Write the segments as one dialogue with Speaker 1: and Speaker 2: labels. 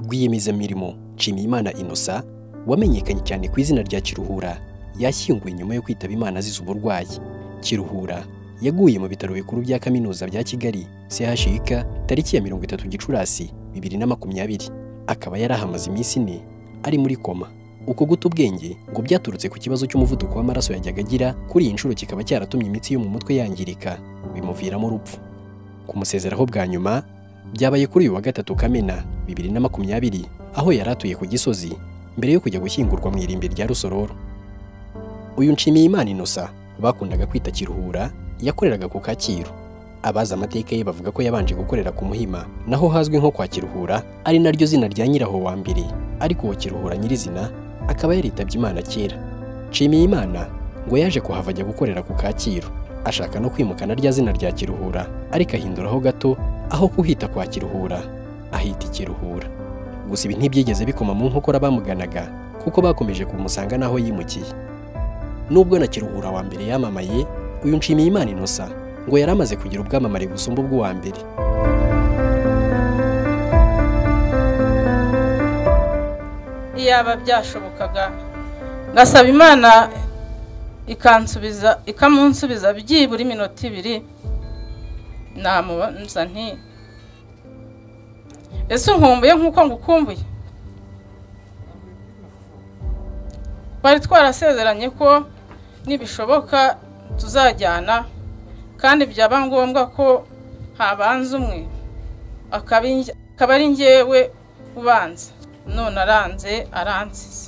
Speaker 1: rwiyemezamirimo Nshimiyimana Innocent wamenyekanye cyane ku izina rya Kiruhura yashyinguwe nyuma yo kwitaba Imana azize uburwayi Kiruhura yaguye mu bitaro bikuru bya kaminuza bya Kigali CHUK tariki ya mirongo itatu Gicurasi bibiri na makumyabiri akaba yari ahamaze iminsi ine ari muri koma uko guta ubwenge ngo byaturutse ku kibazo cy'umuvuduko w'amaraso yajyaga agira kuri iyi nshuro kikaba cyaratumye imitsi yo mu mutwe yangirika bimuviramo urupfu kumusezeraho bwa nyuma byabaye kuri uyu wa gatatu Kamena bibiri na makumyabiri aho yari atuye ku Gisozi mbere yo kujya gushyingurwa mu irimbi rya Rusororo uyu Nshimiyimana Innocent bakundaga kwita Kiruhura yakoreraga ku Kacyiru abazi amateka ye bavuga ko yabanje gukorera ku Muhima naho hazwi nko kwa Kiruhura ari naryo zina rya nyiraho wa mbere ariko uwo Kiruhura nyirizina akaba yaritabye Imana kera Nshimiyimana ngo yaje kuhava ajya gukorera ku Kacyiru ashaka no kwimukana rya zina rya Kiruhura ariko ahinduraho gato aho kuhita kwa Kiruhura ahita Ikiruhura gusa ibi ntibyigeze bikoma mu nkokora bamuganaga kuko bakomeje kumusanga n'aho yimukiye nubwo na Kiruhura wa mbere yamamaye uyu Nshimiyimana Innocent ngo yari amaze kugira ubwamamare gusumba ubw'uwa mbere
Speaker 2: iyaba byashobokaga ngasaba imana ikansubiza ikamunsubiza byibura iminota ibiri namubaza nti ese unkumbuye nk'uko ngukumbuye bari twarasezeranye ko nibishoboka tuzajyana kandi byaba ngombwa ko habanza umwe akaba ari ngewe ubanza none aranze aransize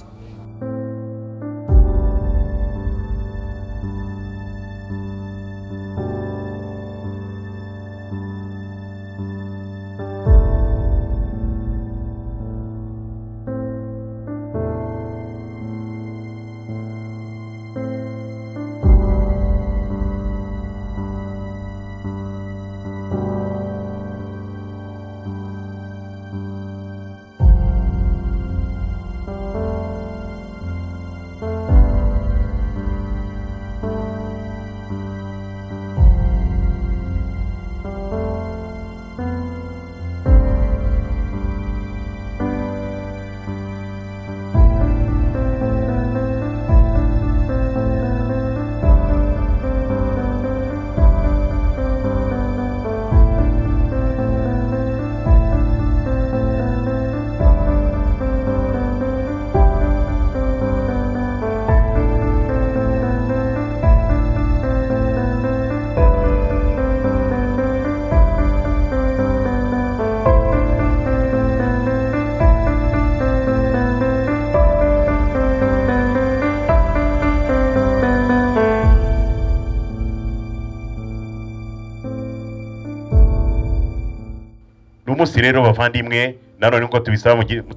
Speaker 3: munsi rero bavandimwe nanone nkuko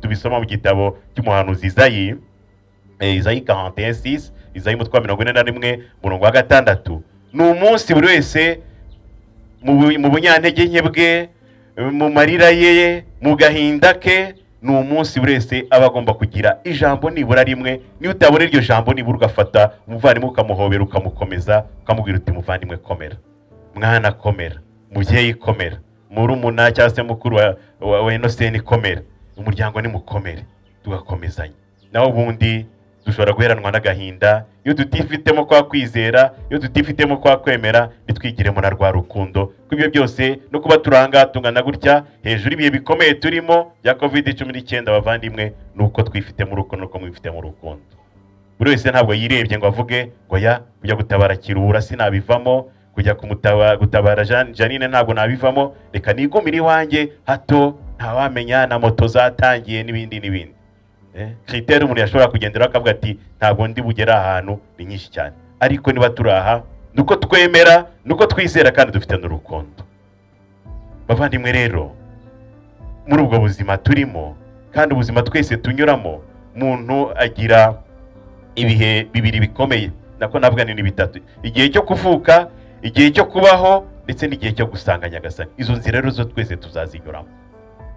Speaker 3: tubisoma mu gitabo cy'umuhanuzi izayi izayi karante sisi izayi umutwe wa mirongo ine na rimwe umurongo wa gatandatu ni umunsi buri wese mu bunyantege nke bwe mu marira ye mu gahinda ke ni umunsi buri wese aba agomba kugira ijambo nibura rimwe niba utabona iryo jambo nibura ugafata umuvandimwe ukamuhobera ukamukomeza ukamubwira uti muvandimwe komera mwana komera mubyeyi komera murumuna cyangwa se mukuru wa enositeni komera umuryango ni mukomere tugakomezanya naho ubundi dushobora guheranwa n'agahinda iyo tutifitemo kwa kwizera iyo tutifitemo kwa kwemera ntitwigiremo na rwa rukundo kuko ibyo byose no kuba turanga tungana gutya hejuru ibihe bikomeye turimo bya kovide cumi n'icyenda bavandimwe ni uko twifitemo urukundo nuko mwifitemo urukundo buri wese ntabwo yirebye ngo avuge ngo ya kujya gutabara kirura sinabivamo kujya gutabara janine ntabwo nabivamo reka nigumire iwanjye hato ntawamenya na moto zatangiye n'ibindi n'ibindi kiriteri umuntu yashobora kugenderaho akavuga ati ntabwo ndi bugere ahantu ni nyinshi cyane ariko niba turi aha ni uko twemera ni uko twizera kandi dufite n'urukundo bavandimwe rero muri ubwo buzima turimo kandi ubuzima twese tunyuramo umuntu agira ibihe bibiri bikomeye nako navuga ni bitatu igihe cyo kuvuka igihe cyo kubaho ndetse n'igihe cyo gusanga nyagasani izo nzira rero zo twese tuzazinyuramo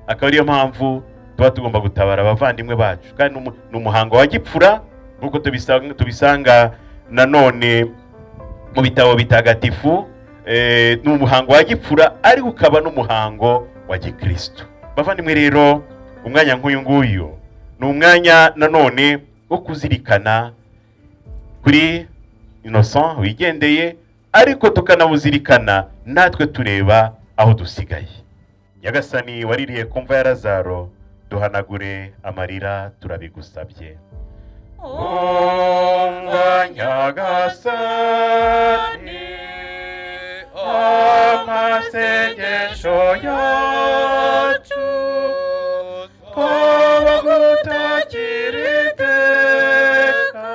Speaker 3: akaba ariyo mpamvu tuba tugomba gutabara abavandimwe bacu kandi ni umuhango wa gipfura nk'uko tubisanga nanone mu bitabo bitagatifu ni umuhango wa gipfura ariko ukaba n'umuhango wa gikirisitu bavandimwe rero umwanya nk'uyu nguyu ni umwanya nanone wo kuzirikana kuri inosan wigendeye ariko tukanawuzirikana natwe tureba aho dusigaye nyagasani waririye ku mva ya razaro duhanagure amarira turabigusabye umva nyagasani amasengesho yacu twaba gutakira iteka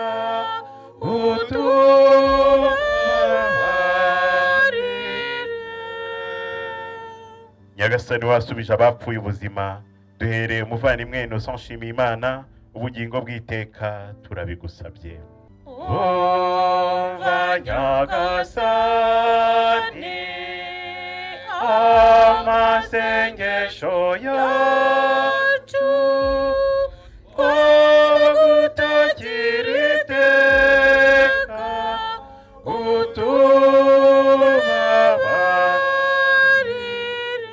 Speaker 3: utubabarire nyagasani wasubije abapfuye ubuzima duhereye umuvandimwe innocent nshimiyimana ubugingo bw'iteka turabigusabye umva nyagasani amasengesho yacu ko gutakira iteka utubabarire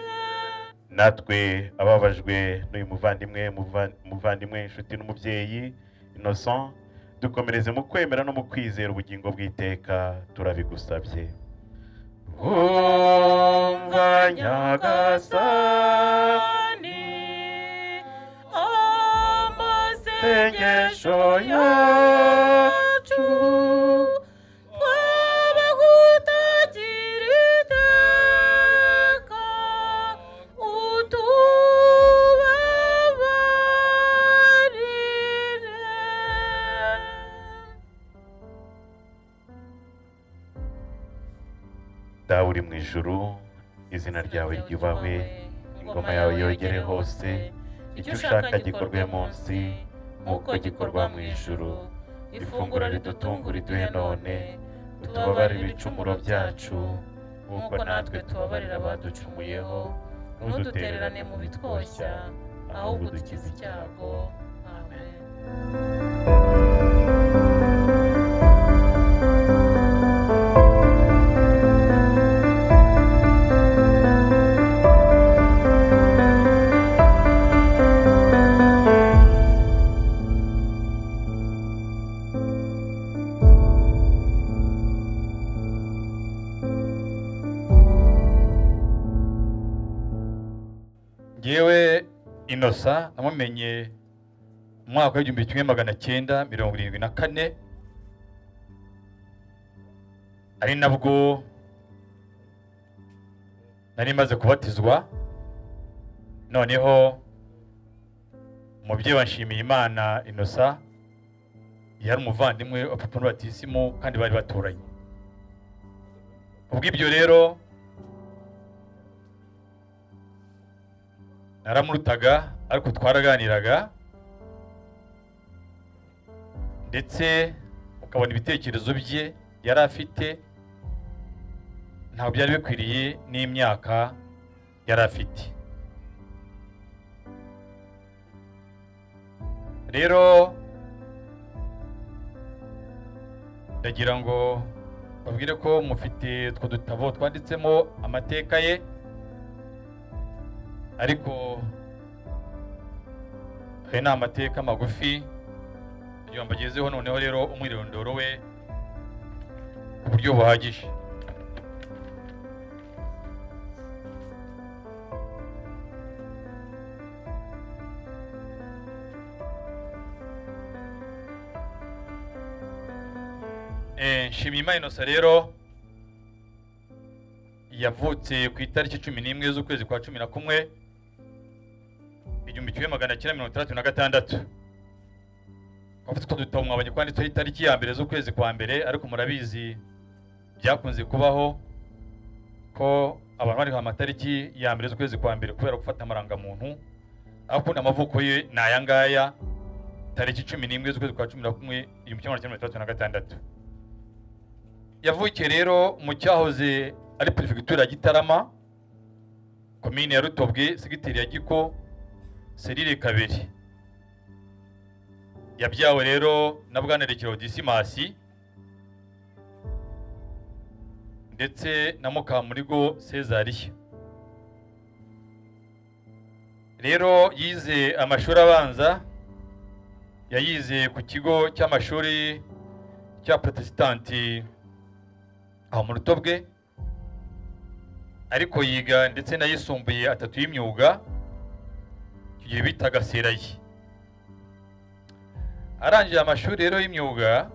Speaker 3: natwe ababajwe n'uyu muvandimwe muva- muvandimwe inshuti n'umubyeyi innocent dukomereze mu kwemera no mu kwizera ubugingo bw'iteka turabigusabye umva nyagasani amasengesho yacu twaba gutagira iteka dawe uri mu ijuru izina ryawe ryubahwe ingoma yawe yogere hose icyo ushaka gikorwe munsi nk'uko gikorwa mu ijuru ifunguro ridutungura iduhe none utubabarire ibicumuro byacu nk'uko natwe tubabarira abaducumuyeho ntudutererane mu bitwoshya ahubwo dukize icyago amen
Speaker 4: ngewe inosa namumenye mu mwaka w'igihumbi kimwe magana cyenda mirongo irindwi na kane ari nabwo nari maze kubatizwa noneho umubyeyi wa Nshimiyimana inosa yari umuvandimwe wa papa n'ubatisimu kandi bari baturanye ubwo ibyo rero naramurutaga ariko twaraganiraga ndetse ukabona ibitekerezo bye yari afite ntabwo byari bikwiriye n'imyaka yari afite rero ndagira ngo babwire ko mufite utwo dutabo twanditsemo amateka ye ariko ayo ni amateka magufi kugira ngo agezeho noneho rero umwirondoro we ku buryo buhagije Eh, nshimiyimana inosa rero yavutse ku itariki cumi n'imwe z'ukwezi kwa cumi na kumwe igihumbi kimwe magana cyenda mirongo itandatu na gatandatu bafite utwo dutabo mwabonye kwanditseho itariki ya mbere z'ukwezi kwa mbere ariko murabizi byakunze kubaho ko abantu bariho amatariki ya mbere z'ukwezi kwa mbere kubera gufata amarangamuntu aho ukuntu amavuko ye ni aya ngaya tariki cumi n'imwe z'ukwezi kwa cumi na kumwe igihumbi kimwe magana cyenda mirongo itandatu na gatandatu yavukiye rero mu cyahoze ari perefegitura ya gitarama komine ya rutobwe segiteri ya giko serire kabiri yabyawe rero na bwanarekero disimasi ndetse na mukamurigo sezariya rero yize amashuri abanza yayize ku kigo cy'amashuri cya protesitanti aho mu ruto bwe ariko yiga ndetse n'ayisumbuye atatu y'imyuga icyo gihe bitaga serayi arangije amashuri rero y'imyuga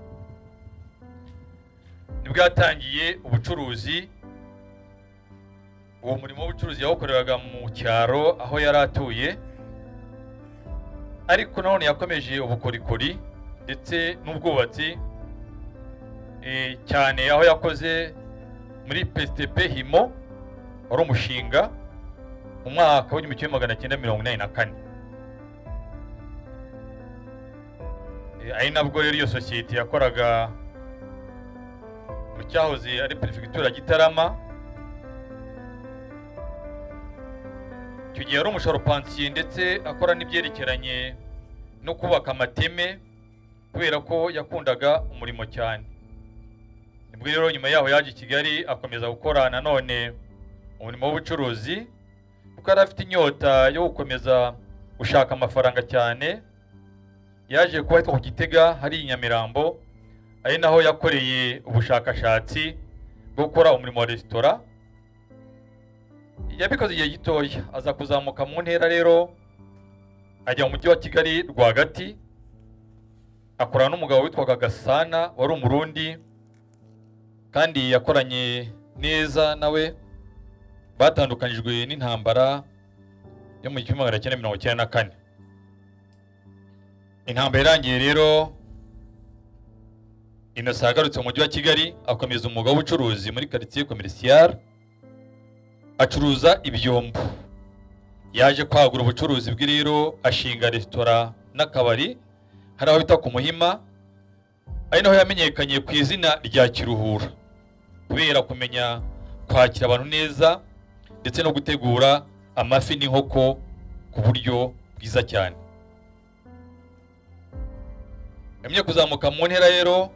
Speaker 4: nibwo yatangiye ubucuruzi uwo murimo w'ubucuruzi yawukoreraga mu cyaro aho yari atuye ariko nanone yakomeje ubukorikori ndetse n'ubwubatsi eh, cyane aho yakoze muri pesitepe himo wari umushinga mu mwaka w'igihumbi kimwe magana cyenda mirongo inani na kane Eh, ari nabwo rero iyo sosiyete yakoraga mu cyahoze ari perefegitura gitarama icyo gihe yari umusharopansiye ndetse akora n'ibyerekeranye no kubaka amateme kubera ko yakundaga umurimo cyane nibwo rero nyuma yaho yaje i kigali akomeza gukora nanone umurimo w'ubucuruzi kuko yari afite inyota yo gukomeza gushaka amafaranga cyane yaje kuba ahitwa ku gitega hari i nyamirambo ari naho yakoreye ubushakashatsi bwo gukora umurimo wa resitora yabikoze igihe gitoya aza kuzamuka mu ntera rero ajya mu mujyi wa kigali rwagati akorana n'umugabo witwaga gasana wari umurundi kandi yakoranye neza nawe batandukanijwe n'intambara yo mu gihumbi magana cyenda mirongo icyenda na kane intambara irangiye rero innocent yagarutse mu mujyi wa kigali akomeza umwuga w'ubucuruzi muri karitsiye komerisiyare acuruza ibyombo yaje kwagura ubucuruzi bwe rero ashinga resitora n'akabari hari aho bita ku muhima ari naho yamenyekanye ku izina rya kiruhura kubera kumenya kwakira abantu neza ndetse no gutegura amafi n'inkoko ku buryo bwiza cyane yamye kuzamuka mu ntera rero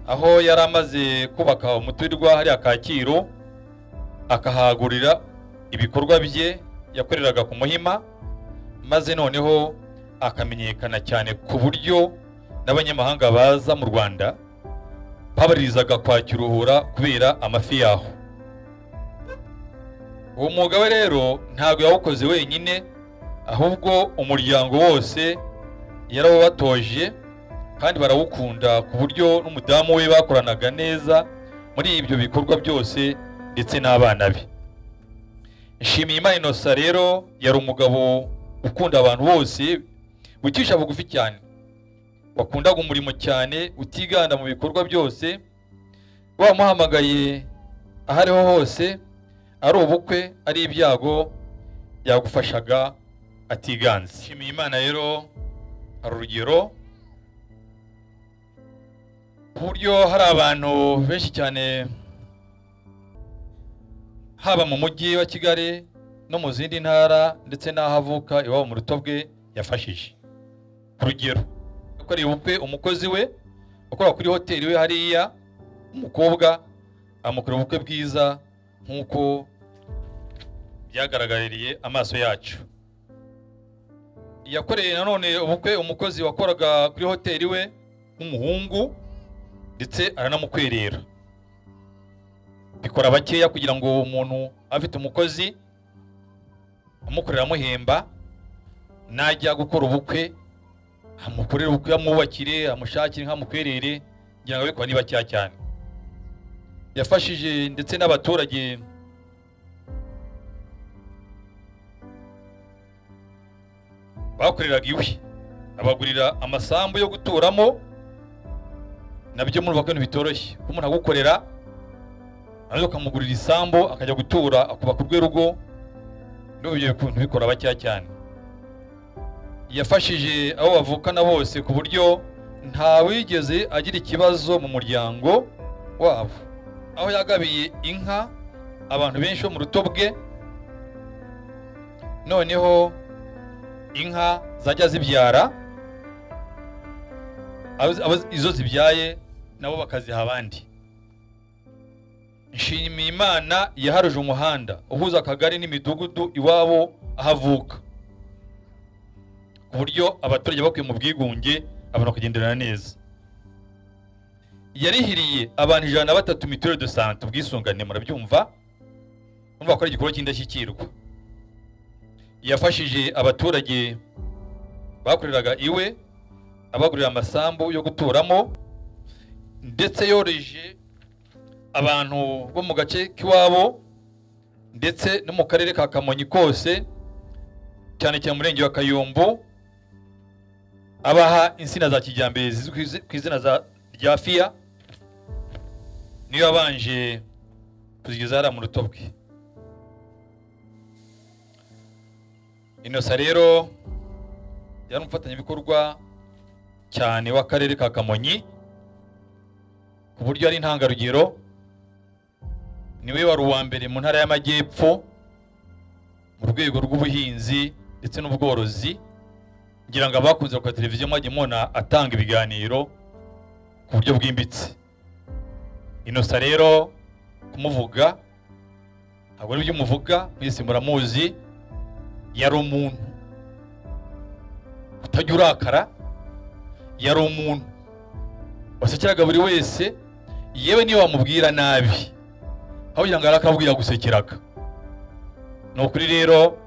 Speaker 4: aho yari amaze kubaka umuturirwa hariya kacyiru akahagurira ibikorwa bye yakoreraga ku muhima maze noneho akamenyekana cyane ku buryo n'abanyamahanga baza mu rwanda babaririzaga kwa kiruhura kubera amafi yaho uwo mwuga we rero ntabwo yawukoze wenyine ahubwo umuryango wose yarawubatoje kandi barawukunda ku buryo n'umudamu we bakoranaga neza muri ibyo bikorwa byose ndetse n'abana be nshimiyimana inosa rero yari umugabo ukunda abantu bose wicisha bugufi cyane wakundaga umurimo cyane utiganda mu bikorwa byose wamuhamagaye aho ariho hose ari ubukwe ari ibyago yagufashaga atiganze nshimiyimana rero hari urugero ku buryo hari abantu benshi cyane haba mu mujyi wa kigali no mu zindi ntara ndetse n'aho avuka iwabo mu ruto bwe yafashije ku rugero yakoreye ubukwe umukozi we ukora kuri hoteli we hariya umukobwa amukorera ubukwe bwiza nk'uko byagaragaririye amaso yacu yakoreye nanone ubukwe umukozi wakoraga kuri hoteli we w'umuhungu ndetse aranamukwerera bikora bakeya kugira ngo uwo muntu afite umukozi umukorera amuhemba najya gukora ubukwe amukorere ubukwe amwubakire amushakire nk'amukwerere kugira ngo abikora niba cyaha cyane yafashije ndetse n'abaturage bakoreraga iwe abagurira amasambu yo guturamo nabyo murumva ko ibintu bitoroshye kuko umuntu agukorera nawe ukamugurira isambu akajya gutura akubaka urwe rugo n'ubu ibyo bikuntu bikora bakeya cyane yafashije abo bavukana bose ku buryo ntawigeze agira ikibazo mu muryango wabo aho yagabiye inka abantu benshi bo mu ruto bwe noneho inka zajya zibyara abo- abo izo zibyaye nabo bakaziha abandi nshimiyimana yaharuje umuhanda uhuza akagari n'imidugudu iwabo aho avuka ku buryo abaturage bakuye mu bwigunge abantu bakagenderana neza yarihiriye abantu ijana na batatu mituweli de sante ubwisungane murabyumva urumva ko ari igikorwa cy'indashyikirwa yafashije abaturage bakoreraga iwe abagurira amasambu yo guturamo ndetse yoroheje abantu bo mu gace k'iwabo ndetse no mu karere ka kamonyi kose cyane cyane mu murenge wa kayombo abaha insina za kijyambere zizwi ku izi- ku izina za- rya fiya niyo yabanje kuzigeza hariya mu ruto bwe inosa rero yari umufatanyabikorwa cyane w'akarere ka kamonyi ku buryo ari intangarugero niwe wari uwa mbere mu ntara y'amajyepfo mu rwego rw'ubuhinzi ndetse n'ubworozi ngira ngo abakunze ku televiziyo mwajya mubona atanga ibiganiro ku buryo bwimbitse inosa rero kumuvuga ntabwo ari ibyo umuvuga mwese muramuzi yari umuntu utajya urakara yari umuntu wasekeraga buri wese yewe niyo wamubwira nabi aho kugira ngo arakabwi yagusekeraga ni ukuri rero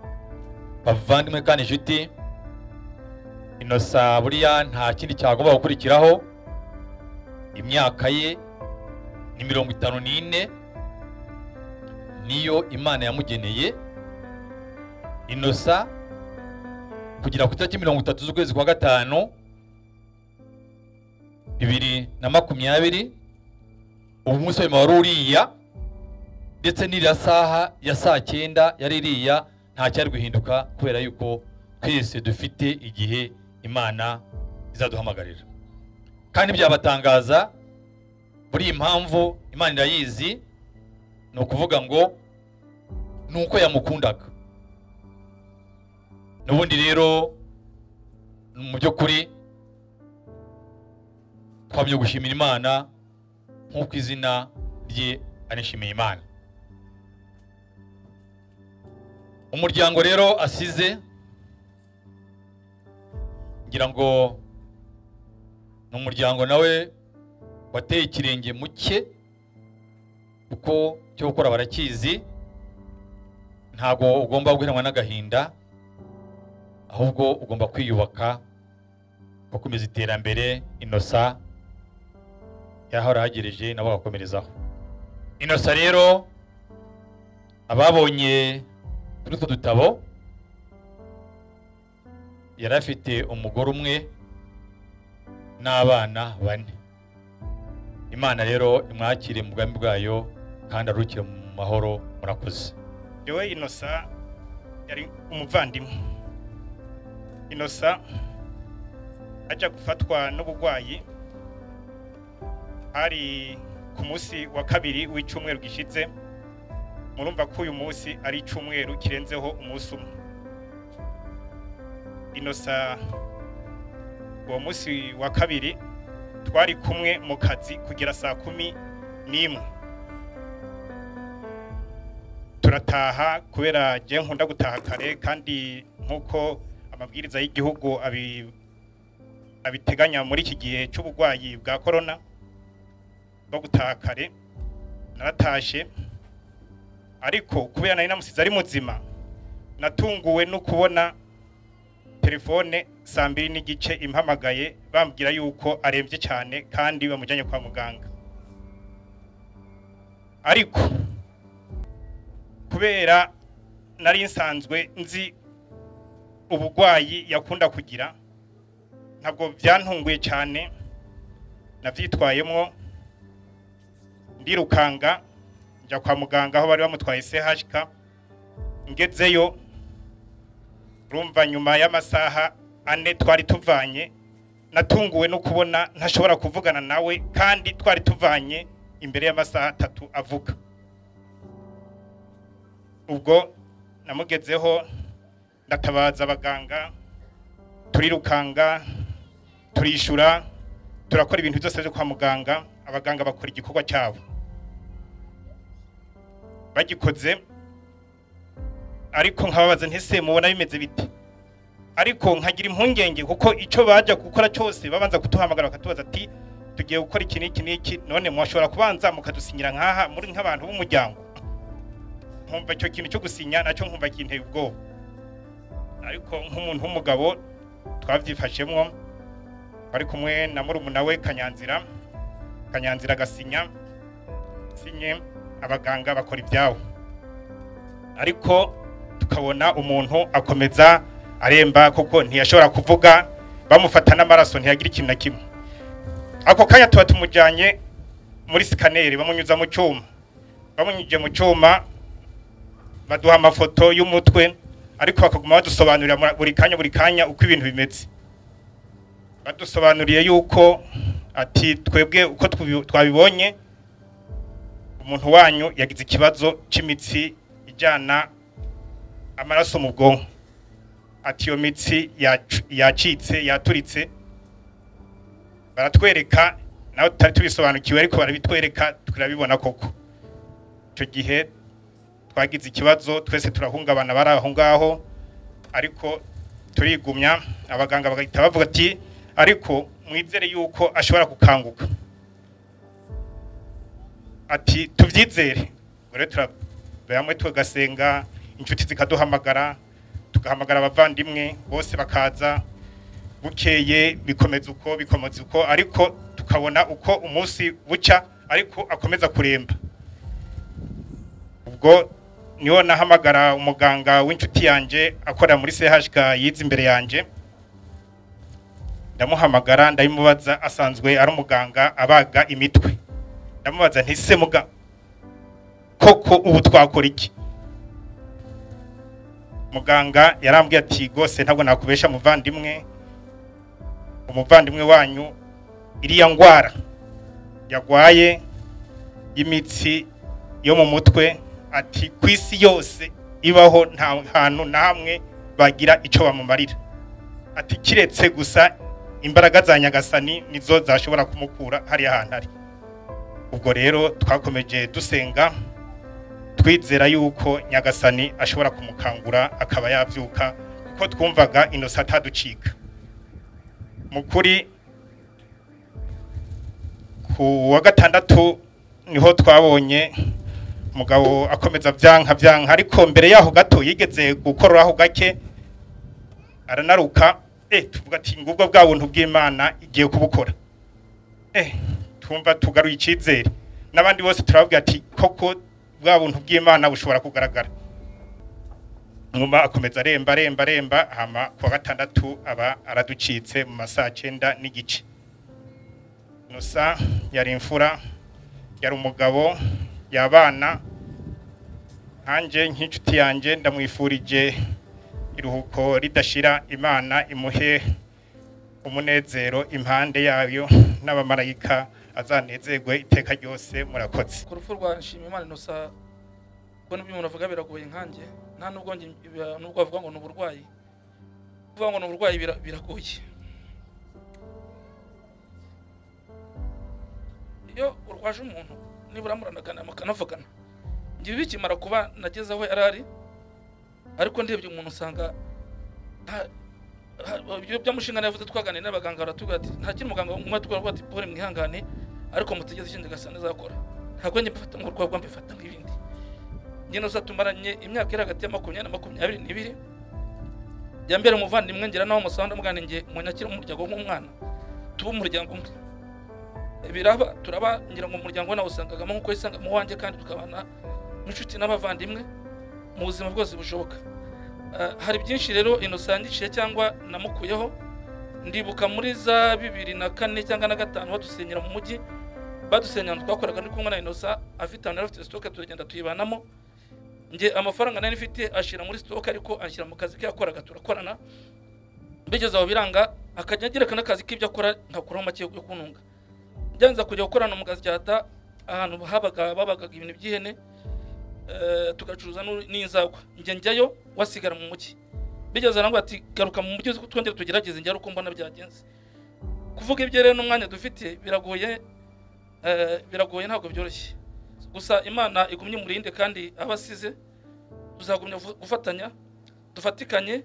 Speaker 4: bavandimwe kandi inshuti inosa buriya nta kindi cyagomba gukurikiraho imyaka ye ni mirongo itanu n'ine niyo imana yamugeneye inosa kugera ku itariki mirongo itatu z'ukwezi kwa gatanu bibiri na makumyabiri umunsi wa nyuma wari uriya ndetse n'iriya saha ya saa cyenda yari iriya nta cyari guhinduka kubera yuko twese dufite igihe imana izaduhamagarira kandi byabatangaza buri impamvu imana irayizi ni ukuvuga ngo ni uko yamukundaga n'ubundi rero mu by'ukuri twamye gushimira imana nk'uko izina rye anishimiye imana umuryango rero asize ngira ngo ni umuryango nawe wateye ikirenge mu cye kuko cyo gukora barakizi ntabwo ugomba guheranwa n'agahinda ahubwo ugomba kwiyubaka ugakomeza iterambere inosa yahorahagereje nabo bagakomerezaho inosa rero ababonye muri utwo dutabo yari afite umugore umwe n'abana bane imana rero imwakire mu bwami bwayo kandi arukire mu mahoro murakoze
Speaker 5: Dewe Inosa yari umuvandimwe Inosa ajya gufatwa n'uburwayi hari ku munsi wa kabiri w'icyumweru gishize murumva ko uyu munsi ari icyumweru kirenzeho umunsi umwe Inosa uwo munsi wa kabiri twari kumwe mu kazi kugera saa kumi n'imwe turataha kubera njye nkunda gutaha kare kandi nk'uko amabwiriza y'igihugu abi- abiteganya muri iki gihe cy'uburwayi bwa korona bwo gutaha kare naratashe ariko kubera nari namusize ari muzima natunguwe no kubona telefone saa mbiri n'igice impamagaye bambwira yuko arembye cyane kandi bamujyanye kwa muganga ariko kubera nari nsanzwe nzi uburwayi yakunda kugira ntabwo byantunguye cyane nabyitwayemo ndirukanga njya kwa muganga aho bari bamutwaye CHK ngezeyo urumva nyuma y'amasaha ane twari tuvanye natunguwe no kubona ntashobora kuvugana nawe kandi twari tuvanye imbere y'amasaha atatu avuga ubwo namugezeho ndatabaza abaganga turirukanga turishura turakora ibintu byose byo kwa muganga abaganga bakora igikorwa cyabo bagikoze ariko nkababaza ntese mubona bimeze bite ariko nkagira impungenge kuko icyo bajya gukora cyose babanza kutuhamagara bakatubaza ati tugiye gukora iki n'iki n'iki none mwashobora kubanza mukadusinyira nk'aha muri nk'abantu b'umuryango nkumva icyo kintu cyo gusinya nacyo nkumva kinteye ubwoba ariko nk'umuntu w'umugabo twabyifashemo bari kumwe na murumuna we kanyanzira kanyanzira agasinya sinye abaganga bakora ibyabo ariko tukabona umuntu akomeza aremba kuko ntiyashobora kuvuga bamufata n'amaraso ntiyagira ikintu na kimwe ako kanya tuba tumujyanye muri sikaneri bamunyuza mu cyuma bamunyujije mu cyuma baduha amafoto y'umutwe ariko bakaguma badusobanurira mu- buri kanya buri kanya uko ibintu bimeze badusobanuriye yuko ati twebwe uko tubi- twabibonye umuntu wanyu yagize ikibazo cy'imitsi ijyana amaraso mu bwonko ati iyo mitsi yacu- yacitse yaturitse baratwereka nawe tutari tubisobanukiwe ariko barabitwereka turabibona koko icyo gihe twagize ikibazo twese turahungabana bari aho ngaho ariko turigumya abaganga bagahita bavuga ati ariko mwizere yuko ashobora gukanguka ati tubyizere ubwo rero turabera hamwe tugasenga inshuti zikaduhamagara tugahamagara abavandimwe bose bakaza bukeye bikomeza uko bikomeza uko ariko tukabona uko umunsi bucya ariko akomeza kuremba ubwo niho nahamagara umuganga w'inshuti yanjye akorera muri CHK yize imbere yanjye ndamuhamagara ndabimubaza asanzwe ari umuganga abaga imitwe ndamubaza ntise muga koko ubu twakora iki muganga yarambwiye ati rwose ntabwo nakubesha muvandimwe umuvandimwe wanyu iriya ndwara yarwaye y'imitsi yo mu mutwe ati ku isi yose ibaho nta hantu na hamwe bagira icyo bamumarira ati kiretse gusa imbaraga za nyagasani nizo zashobora kumukura hariya hantu ari ubwo rero twakomeje dusenga twizera yuko nyagasani ashobora kumukangura akaba yabyuka kuko twumvaga inosa ataducika mu kuri ku wa gatandatu niho twabonye umugabo akomeza byanka byanka ariko mbere yaho gato yigeze gukoraho gake aranaruka eh tuvuga ati ngubwo bwa buntu bw'Imana igiye kubukora eh tumva tugaruye icyizere n'abandi bose turababwira ati koko bwa buntu bw'Imana bushobora kugaragara nyuma akomeza aremba aremba aremba hama ku wa gatandatu aba araducitse mu masaha cyenda n'igice nusa yari imfura yari umugabo yabana nkanjye nk'inshuti yanjye ndamwifurije iruhuko ridashira imana imuhe umunezero impande yayo n'abamarayika azanezerwe iteka ryose murakoze
Speaker 6: ku rupfu rwa nshimiyimana inosa kubona ibyo umuntu avuga biragoye nkanjye nta nubwo njye bira- nubwo bavuga ngo ni uburwayi kuvuga ngo ni uburwayi bira- biragoye iyo urwaje umuntu nibura muranagana mukanavugana njyewe bikimara kuba nageze aho yari ari ariko ndebye umuntu usanga nta- ha- ibyo byamushingana yavuze twaganiriye n'abaganga baratubwira ati nta kintu muganga umwe twavuga ati pole mwihangane ariko mutegeze ikindi gasana izakora ntabwo njye mbifata nk'urwagwa mbifata nk'ibindi njye n'uza tumaranye imyaka iri hagati ya makumyabiri na makumyabiri n'ibiri jya mbere umuvandimwe ngira naho musanga muganenge munyakire umuryango nk'umwana tuba umuryango umwe biraba turaba ngira ngo umuryango we nawusangagamo nk'uko yisangamo wanjye kandi tukabana n'inshuti n'abavandimwe mu buzima bwose bushoboka Ah, hari byinshi rero inosangishije cyangwa namukuyeho ndibuka muri za bibiri na kane cyangwa na gatanu badusenyera mu mujyi badusenyera ahantu twakoraga ndi kumwe na inosa afite ahantu yari afite sitoke turagenda tuyibanamo nge amafaranga nari mfite ashira muri sitoke ariko anshyira mu kazi ke yakoraga turakorana bigeze aho biranga akajya agereka n'akazi k'ibyo akora nkakuraho make yo kuntunga byanza kujya gukorana mu gasyata ahantu habaga babagaga ibintu by'ihene eh, tugacuruza n'u- n'inzagwa njye njyayo wasigara mu mujyi bigeze arangwa ati garuka mu mujyi uzi ko twongere tugerageze njye ari uko mbona byagenze kuvuga ibyo rero n'umwanya dufite biragoye eh, biragoye ntabwo byoroshye gusa imana igumye umurinde kandi abasize tuzagumya fu- gufatanya dufatikanye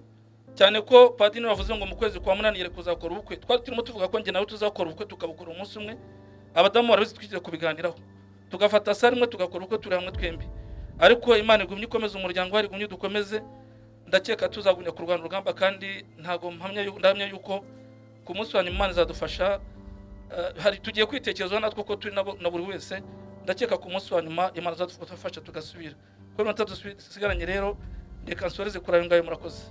Speaker 6: cyane ko padiri bavuze ngo mu kwezi kwa munani yere kuzakora ubukwe twari turimo tuvuga ko njye nawe tuzakora ubukwe tukabukora umunsi umwe abadamu barabizi twigeze kubiganiraho tugafata sare imwe tugakora ubukwe turi hamwe twembi ariko imana igumye ikomeze umuryango wayo igumye dukomeze ndakeka tuzagumya kurwana urugamba kandi ntabwo mpamya yu- ndahamya yuko ku munsi wa nyuma imana izadufasha Eh, hari tugiye kwitekerezaho natwe ko turi nabo- na buri wese ndakeka ku munsi wa nyuma imana izadufasha tugasubira kuri minota dusigaranye rero reka nsoreze kuri ayo ngayo murakoze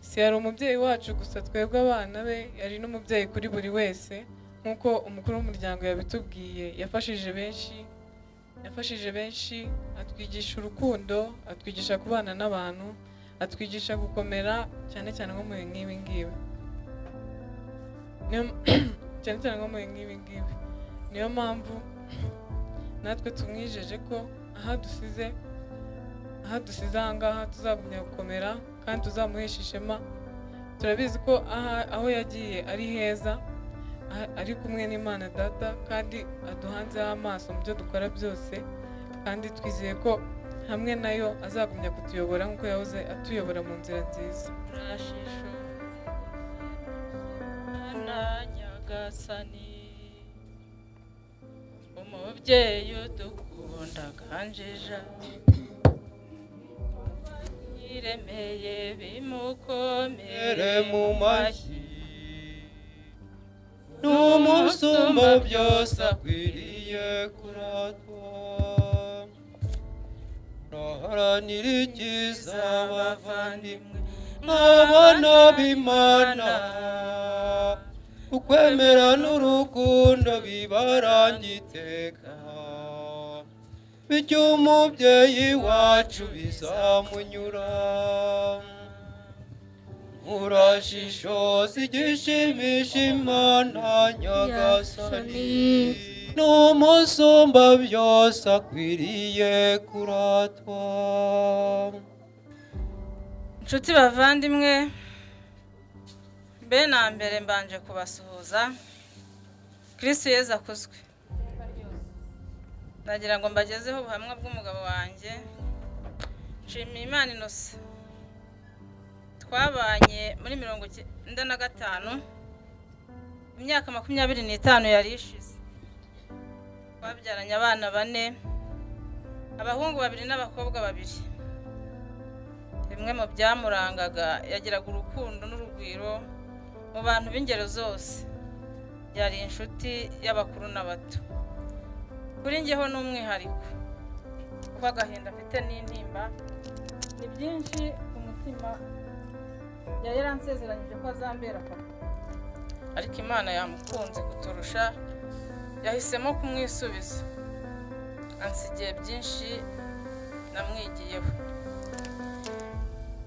Speaker 7: si yari umubyeyi wacu gusa twebwe abana be yari n'umubyeyi kuri buri wese nk'uko umukuru w'umuryango yabitubwiye yafashije benshi yafashije benshi atwigisha urukundo atwigisha kubana n'abantu atwigisha gukomera cyane cyane nko mu bihe nk'ibi ngibi Niyo- cyane cyane nko mu bihe nk'ibi ngibi niyo mpamvu natwe tumwijeje ko aha dusize aha dusize aha ngaha tuzagumya gukomera kandi tuzamuhesha ishema turabizi ko aha aho yagiye ari heza a- ari kumwe n'imana data kandi aduhanzeho amaso mu byo dukora byose kandi twizeye ko hamwe nayo azagumya kutuyobora nk'uko yahoze atuyobora mu nzira nziza
Speaker 2: nyagasani umubyeyi udukunda kanjija iremeye bimukomere mu mashyi n'umusumba byose akwiriye abavandimwe nk'abana b'imana ukwemera n'urukundo bibaranga iteka bityo umubyeyi wacu bizamunyura murashishoza igishimisha imana nyagasani n'umusumba byose akwiriye kuratwa inshuti bavandimwe mbe na mbere mbanje kubasuhuza kirisitu yeza akuzwe ndagira ngo mbagezeho ubuhamwa bw'umugabo wanjye nshimiye imana inosa twabanye muri mirongo icyenda na gatanu imyaka makumyabiri n'itanu yari ishize twabyaranye abana bane abahungu babiri n'abakobwa babiri bimwe mu byamurangaga yagiraga urukundo n'urugwiro mu bantu b'ingero zose yari inshuti y'abakuru n'abato kuri njyeho ni umwihariko kuko agahinda afite n'intimba ni byinshi ku mutima yari yaransezeranyije ko azambera papa ariko imana yamukunze kuturusha yahisemo kumwisubiza ansigiye byinshi namwigiyeho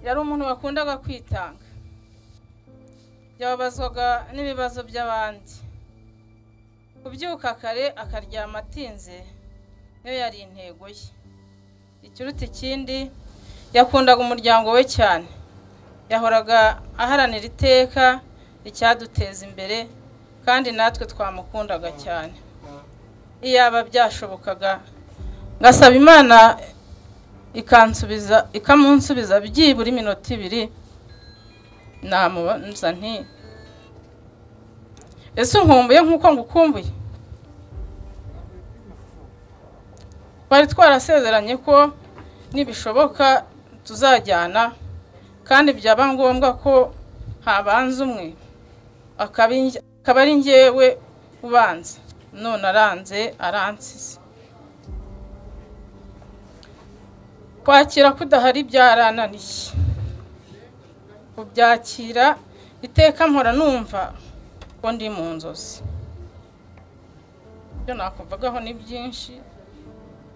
Speaker 2: yari umuntu wakundaga kwitanga yababazwaga n'ibibazo by'abandi kubyuka kare akaryama atinze niyo yari intego ye ikiruta ikindi yakundaga umuryango we cyane yahoraga aharanira iteka icyaduteza imbere kandi natwe twamukundaga cyane iyaba byashobokaga ngasaba imana ikansubiza ikamunsubiza byibura iminota ibiri namubaza nti ese unkumbuye nk'uko ngukumbuye twari twarasezeranye ko nibishoboka tuzajyana kandi byaba ngombwa ko habanza umwe akaba inj- akaba ari njyewe ubanza none aranze aransize kwakira kudahari byarananiye kubyakira iteka mpora numva ko ndi mu nzozi ibyo nakuvagaho ni byinshi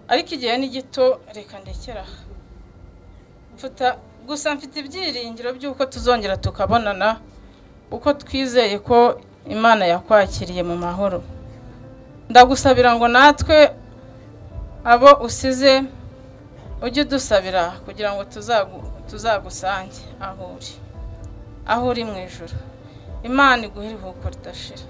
Speaker 2: ariko igihe ni gito reka ndekere aha mfata gusa mfite ibyiringiro by'uko tuzongera tukabonana uko twizeye ko imana yakwakiriye mu mahoro ndagusabira ngo natwe abo usize ujye udusabira kugira ngo tuzagu- tuzagusange aho uri aho uri mu ijoro imana iguhe iruhuko ridashira